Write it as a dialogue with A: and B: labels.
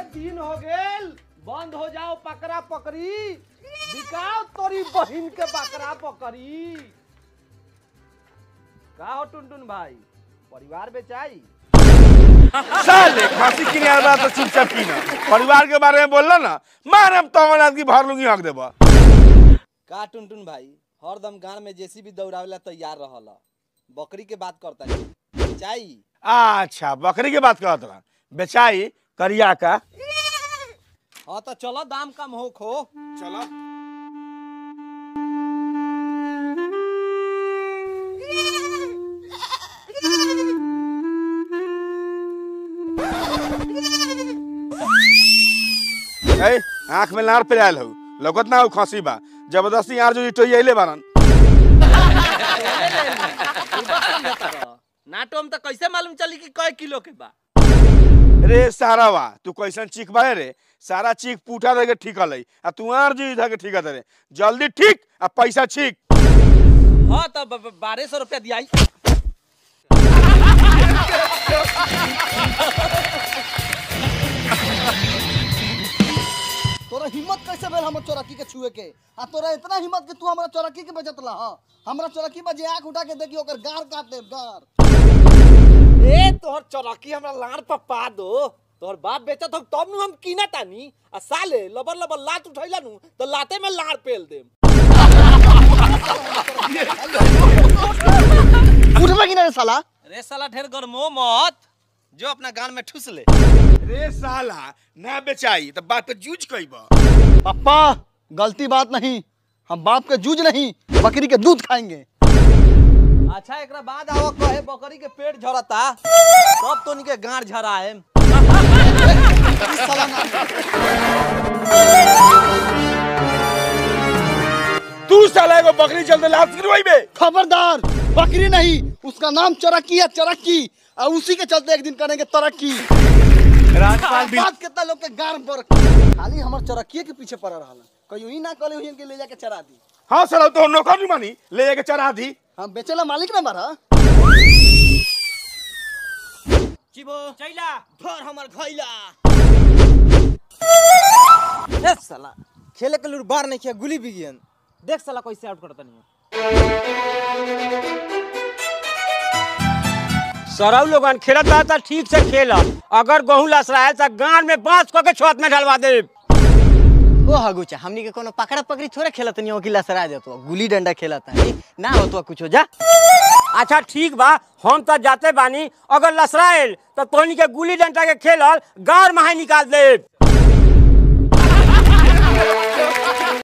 A: दिन हो गेल बंद हो जाओ पकड़ा पकड़ी बिकाओ तोरी बहिन के बकरा पकड़ी का हो टुनटुन भाई परिवार बेचाई
B: साले खांसी किने आल बा तो चुपचाप की ना परिवार के बारे में बोलला ना मारम तवन आदमी भर लूंगी हक देबा
A: का टुनटुन भाई हरदम गांव में जेसीबी दौड़ावेला तैयार रहल बकरी के बात करता है बेचाई
B: अच्छा बकरी के बात करत रहा बेचाई करिया का
A: हाँ तो चलो दाम कम हो खो
B: चलो ए आंख में लार पे आयल हो लगत ना हो खांसी बा जबरदस्ती यार जो इटो अइले बारन
A: नाटो में तो कैसे मालूम चली कि कई किलो के बा
B: रे सारा वा तू कैसन चीख बाए रे सारा चीख पूठा दे के ठीक हलै आ तू आर जी धके ठीक रे जल्दी ठीक आ पैसा ठीक
A: हाँ तो बारह सौ रुपया दिया
C: तोरा हिम्मत कैसे भेल हमर चौराकी के छुए के आ तोरा इतना हिम्मत कि तू हमरा चौराकी के बचत ला हां हमरा चौराकी पर जे आंख उठा के देखी ओकर गार काट दे गार
A: ए तोहर चौराकी हमरा लाड़ पर पा दो तोहर बाप बेचत हो तब नु हम कीना तानी आ साले लबर लबर लात उठैला नु तो लाते में लाड़ पेल देम
C: उठबे कि नहीं रे साला
A: रे साला ढेर गरमो मत जो अपना गान में ठुस ले
B: रे साला ना बेचाई तो बात पे जूझ कइबा
C: पप्पा गलती बात नहीं हम बाप के जूझ नहीं बकरी के दूध खाएंगे
A: अच्छा एकरा बाद आओ कहे बकरी के पेट झरता तब तो के गांड झराए
C: इस साला ना
B: तू साला एगो बकरी चलते लात गिरवाइबे
C: खबरदार बकरी नहीं उसका नाम चरक्की है चरक्की और उसी के चलते एक दिन करेंगे तरक्की
B: राजपाल भी
C: बात कितना लोग के गार पर खाली हमर चरक्की के पीछे पड़ रहा कहीं ही ना कले हुई के ले जाके चरा दी
B: हाँ साला तो नौकर नहीं मानी ले जाके चढ़ा दी
C: हम बेचेला मालिक ना मारा
A: चिबो चैला धर हमर घैला
D: ए साला खेले के लूर बार नहीं किया गुली बिगियन देख साला कैसे आउट करता नहीं
E: सरऊ लोगन खेलत बा त ठीक से खेल अगर गहूं लसराए त गांड में बांस क के छत में ढलवा दे
D: ओ हगुचा हमनी के कोनो पकड़ा पकड़ी थोड़े खेलत नहीं हो कि लसरा देतो गुली डंडा खेलत है ना हो तो कुछ हो जा
E: अच्छा ठीक बा हम त जाते बानी अगर लसराएल त तोहनी के गुल्ली डंडा के खेलल गार माहे निकाल दे